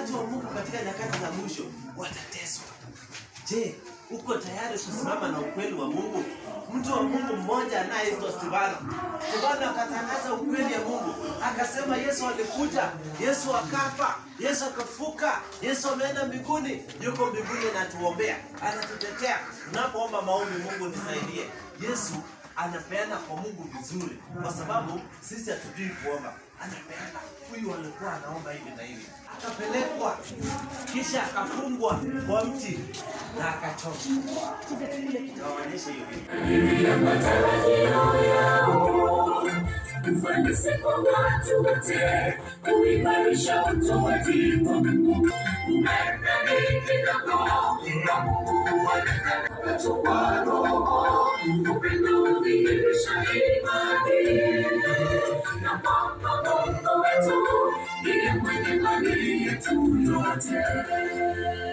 watu wa Mungu katika nyakati za mwisho watateswa. Je, uko tayari kusimama na ukweli wa Mungu? Mtu wa Mungu mmoja anayeitwa Stefano. Stefano akatangaza ukweli ya Mungu, akasema Yesu alikuja, Yesu akafa, Yesu akafuka, Yesu ameenda mbinguni, yuko mbinguni anatuombea, anatutetea. Tunapoomba maombi, Mungu nisaidie. Yesu anapeana kwa Mungu vizuri, kwa sababu sisi hatujui kuomba. Anapeana. Huyu alikuwa anaomba hivi na hivi, akapelekwa, kisha akafungwa kwa mti na akachomwa. Nawaonyesha hiyo video. ya matarajio yao ufanisi kwa watu wote kuimarisha utoaji kwa Mungu umeme kidogo na Mungu anatoa roho upendo udhihirisha imani na kwamba Mungu wetu ndiye mwenye mali yetu yote